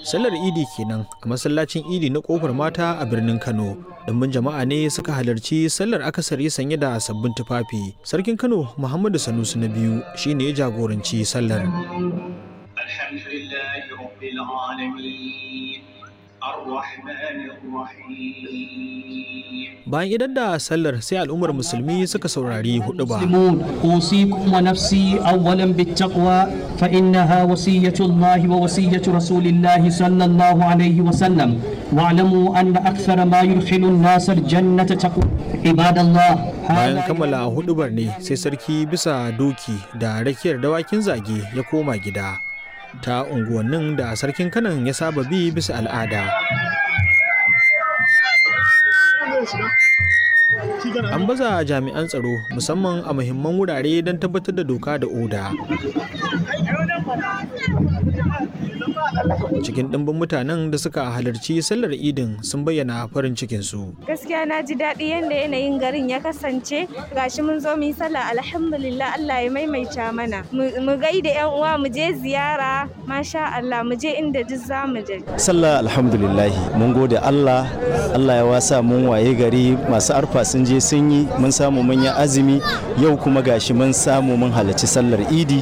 sallar idi kenan a masallacin idi na kofar mata a birnin kano ɗumbin jama'a ne suka halarci sallar akasari sanye da sabbin tufafi sarkin kano muhammadu sanusi na biyu shine ya jagoranci sallar الحمد لله رب العالمين الرحمن الرحيم bayan idan da sallar sai al'ummar musulmi suka saurari hudu ba المسلمون أوصيكم ونفسي أولا بالتقوى فإنها وصية الله ووصية رسول الله صلى الله عليه وسلم واعلموا أن أكثر ما يدخل الناس الجنة تقوى عباد الله bayan هذا kammala hudubar ne sai sarki bisa doki da rakiyar dawakin zage ya koma gida ta unguwannin da sarkin kanan ya saba bi bisa al'ada an baza jami'an tsaro musamman a muhimman wurare don tabbatar da doka da oda cikin ɗimbin mutanen da suka halarci sallar idin sun bayyana farin cikinsu gaskiya na ji daɗi yadda yanayin garin ya kasance gashi mun zo mu yi sallah alhamdulillah Allah ya maimaita mana mu mu gaida yan uwa mu je ziyara masha Allah mu je inda duk za mu je sallah alhamdulillahi mun gode Allah Allah ya wasa mun waye gari masu arfa sun je sun yi mun samu mun yi azumi yau kuma gashi mun samu mun halarci sallar idi